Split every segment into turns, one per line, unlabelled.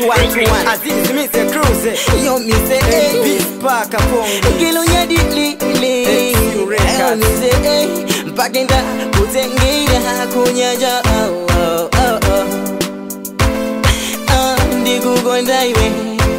to one to one. Aziz me say cruise.
Yo, me say, hey.
Beast park upon.
Gelo nya di li li
Exu Records.
Yo, me say, hey. Mpagenda kutengira kunyaja oh, oh, oh, oh. Ah, ndikukonda iwe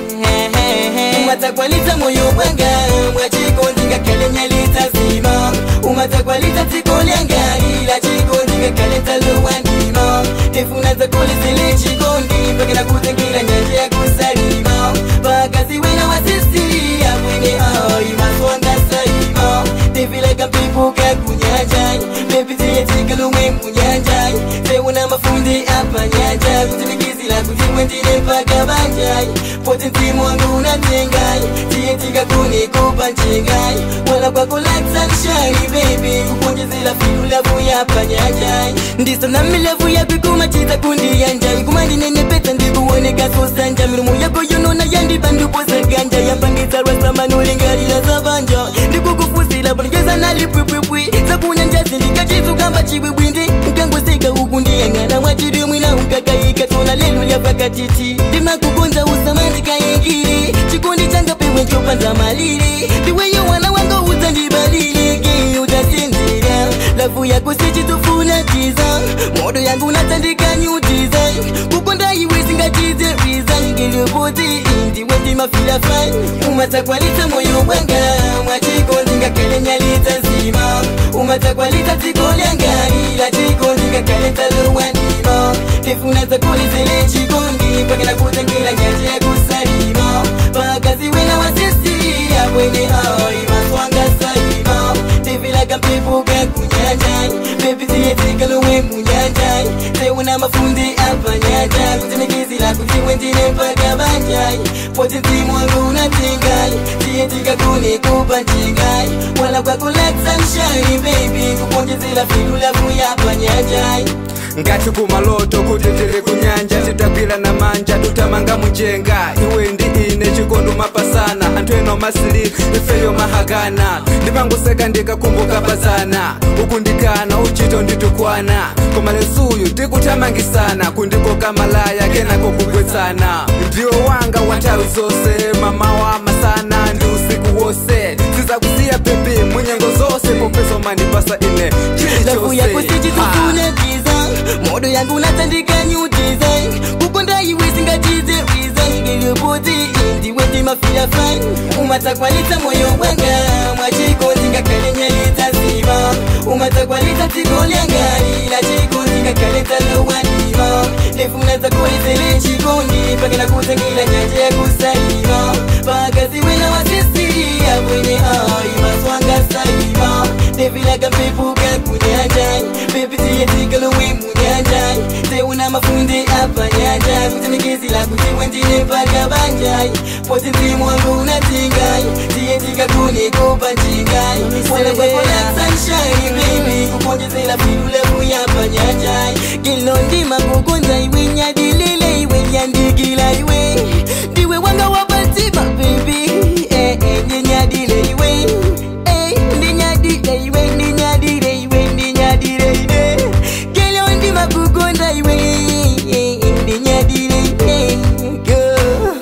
umatakwalita moyo bwanga mwachikondinga kalenya litazima umatakwalita tikolyanga ila chikondinga kaleta lowandima tefuna zakolezele chikondi pakena kutengira nyanja ya kusalima pakazi wena wasisi amwene ai maswanga saima tevilaka mpipuka kunyanjai pepitiyetikilumwe munyanjai seuna mafundi apa nyanjai kutimikizila kutimwendine mpaka banjai poti mtimu wangu unatengai tiyetika kunikupa nchengai wala kwako laksanshai bebi kukonjezela filulavu yapa nyanjai ndiso na milavu yapikumachita kundiyanjai kumandinenepeta ndikuoneka sosanja milumu yako yonona yandibanduposaganja yapangitsarwa samanulingalila zabanja ndikukufusila polongeza nalipwipwipwi zakunyanjazi ndikachizukamba chibwibwindi nkangoseka uku ndiyang'ana mwachirimwina ukakayika tona lelo lyapakatiti ndimakukonza usamandikayingiri chikondi changa pewe nchopanza malili ndiweyo wana wanga udzandibalile ki utasinzira lavu yako sichitufuna tiza modo yangu natandikanyutiza kukonda iwe singatize reason ngilipoti ndiwe ndimafilafai umatakwalita moyo bwanga mwachikonzinga kalenyalita zima umatakwalita tikolyanga ila chikondinga kaleta lowandima tefuna zakolizele chikondi pakena kutangira nyanja ya kusalima pakazi wena wasisi abwene ai maswanga salima tevilaga mpepuka kunyanjai pepitiyetikalowe munyanjai teuna mafundi apa nyanjai kutimikizila kutiwendine mpaka banjai poti mtimu wangu unatingai tiyetika kunikupa nchingai wala kwako laksanshai bebi kukonjezela filulavu yapa nyanjai
ngati kumaloto kuti tili kunyanja titagwira na manja tutamanga mujenga iwe ndi ine chikondo mapasana anthu ena masili ifeyo mahakana ndipangoseka ndikakumbuka pazana uku ndikana uchito nditukwana koma lesuyu tikuthamangisana kundikoka malaya kenako kugwetsana ndiwo wanga wa nthawi zonse mamawa masana ndi usiku wonse sizakusiya pepi munyengo zonse popeza mandipasa ine
lavu yako
chilichonse
sichitufuna tiza modo yangu natandika nyutiza kukonda iwe singatize riza ngilipoti indiwe ndimafilafai umatakwalita moyo bwanga mwachikondinga kalenyalita zima umatakwalita tikolyanga ila chikondinga kaleta lowandima ndefuna zakolizele chikondi pakena kutangira nyanja ya kusalima pakazi wena wasisi abwene ai maswanga salima tevilaga mpepuka kunyanjai pepitiyetikalowe munyanjai teuna mafundi apa nyanjai kutimikizila kutiwendine mpaka banjai poti mtimu wangu unatingai tiyetika kunikupa nchingai wala kwakola sunshine baby kukonjezela filulevu yapa nyanjai kilondima kukonza iwe nyadilile iwe yandikila iwe ndiwe wanga wabatima baby eh, eh, ndinyadile iwe eh, ndinyadile iwe ndinyadile iwe ndinyadile iwe kilondima kukonza iwe eh, eh, ndinyadile iwe girl.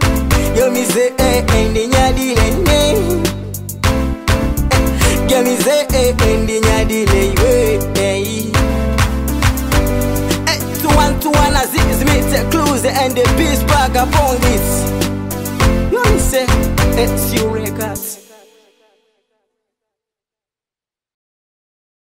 Yo me say eh eh ndinyadile iwe Yo me say eh eh ndinyadile iwe eh. Eh, to one to one as it is me take clues and the beast back upon this. You know what I'm saying? It's your records.